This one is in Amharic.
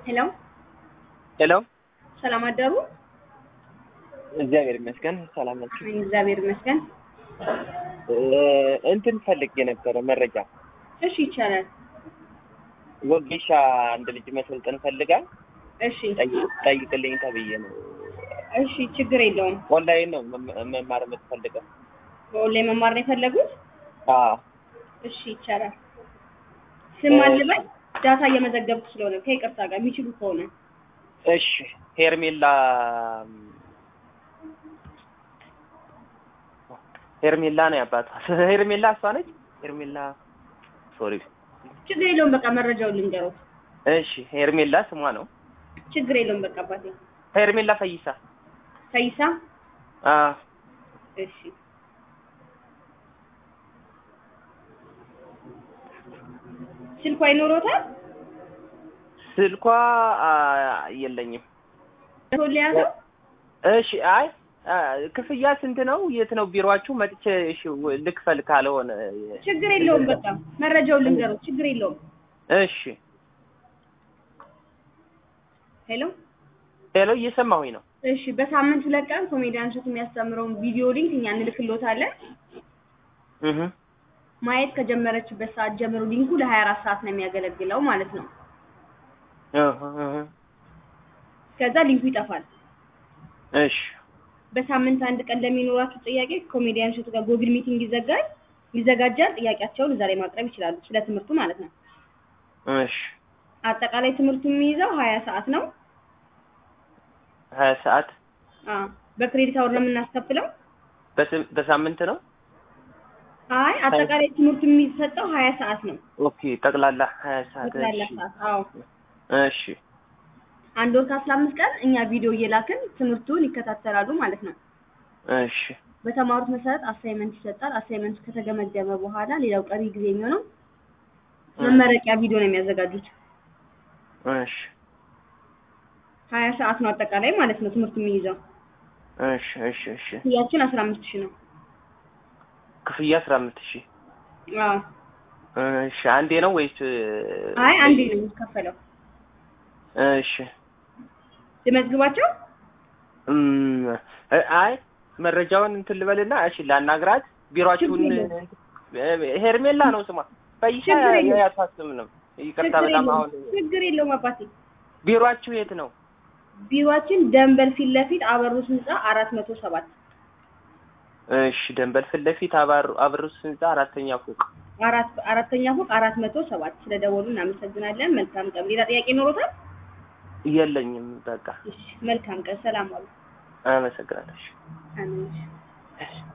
ሄሎ ሄሎ ሰላም አደሩ? እግዚአብሔር ይመስገን ሰላም ናችሁ? አሜን፣ እግዚአብሔር ይመስገን። እ እንትን ፈልጌ ነበረ መረጃ እሺ ይቻላል። ወጌሻ አንድ ልጅ መሰልጠን ፈልጋ እሺ ጠይ- ጠይቅልኝ ተብዬ ነው። እሺ ችግር የለውም። ኦንላይን ነው መም- መማር የምትፈልገው? በኦንላይን መማር ነው የፈለጉት? አዎ እሺ ይቻላል። ስም አልበል ዳታ እየመዘገብኩ ስለሆነ ከይቅርታ ጋር የሚችሉ ከሆነ እሺ ሄርሜላ ሄርሜላ ነው ያባቷ ሄርሜላ እሷ ነች ሄርሜላ ሶሪ ችግር የለውም። በቃ መረጃውን ልንገሩት። እሺ ሄርሜላ ስሟ ነው ችግር የለውም። በቃ አባቴ ሄርሜላ ፈይሳ ፈይሳ። አ እሺ ስልኳ ይኖሮታል? ስልኳ አ፣ የለኝም ቶሎ ያዘው። እሺ አይ አ፣ ክፍያ ስንት ነው የት ነው ቢሮአችሁ መጥቼ እሺ ወ- ልክፈል ካልሆነ ችግር የለውም። በቃ መረጃውን ልንገሩት። ችግር የለውም። እሺ ሄሎ ሄሎ እየሰማሁኝ ነው እሺ በሳምንት ሁለት ቀን ኮሜዲያን ሾት የሚያስተምረውን ቪዲዮ ሊንክ እኛ እንልክሎታለን። እህ ማየት ከጀመረችበት ሰዓት ጀምሮ ሊንኩ ለሀያ አራት ሰዓት ነው የሚያገለግለው ማለት ነው። እህ እህ ከዛ ሊንኩ ይጠፋል። እሺ በሳምንት አንድ ቀን ለሚኖራችሁ ጥያቄ ኮሜዲያን ሾት ጋር ጎግል ሚቲንግ ይዘጋል ይዘጋጃል። ጥያቄያቸውን እዛ ላይ ማቅረብ ይችላሉ፣ ስለ ትምህርቱ ማለት ነው። እሺ አጠቃላይ ትምህርቱ የሚይዘው ሀያ ሰዓት ነው። ሀያ ሰዓት አ በክሬዲት አወር ነው የምናስከፍለው። በስም- በሳምንት ነው አይ አጠቃላይ ትምህርቱ የሚሰጠው ሀያ ሰዓት ነው። ኦኬ ጠቅላላ ሀያ ሰዓት ጠቅላላ እሺ ሰዓት። አዎ እሺ አንድ ወር ከአስራ አምስት ቀን እኛ ቪዲዮ እየላክን ትምህርቱን ይከታተላሉ ማለት ነው። እሺ በተማሩት መሰረት አሳይመንት ይሰጣል። አሳይመንት ከተገመገመ በኋላ ሌላው ቀሪ ጊዜ የሚሆነው መመረቂያ ቪዲዮ ነው የሚያዘጋጁት። እሺ ሀያ ሰዓት ነው አጠቃላይ ማለት ነው ትምህርቱ የሚይዘው። እሺ እሺ እሺ ክፍያችን አስራ አምስት ሺህ ነው። ክፍያ አስራ አምስት ሺህ አዎ እሺ አንዴ ነው ወይስ አይ አንዴ ነው የሚከፈለው። እሺ ልመዝግባቸው? እም፣ እ- አይ መረጃውን እንትን ልበልና እሺ ላናግራት ቢሮአችሁን ችግር እ- ሄርሜላ ነው ስሟ ፈይሻ ችግር የለውም። ያታስም ነው ይቅርታ ችግር በጣም የለውም። አሁን ችግር የለውም አባቴ። ቢሮአችሁ የት ነው ቢሮአችን ደንበል ፊት ለፊት አበሩስ ህንጻ አራት መቶ ሰባት እሺ ደንበል ፊት ለፊት አባሩ አብሩስ ህንጻ አራተኛ ፎቅ አራት አራተኛ ፎቅ አራት መቶ ሰባት ስለደወሉ እናመሰግናለን። መልካም ቀን። ሌላ ጥያቄ ኖሮታል? የለኝም በቃ እሺ መልካም ቀን። ሰላም ዋሉ። አመሰግናለሁ እሺ። አሜን። እሺ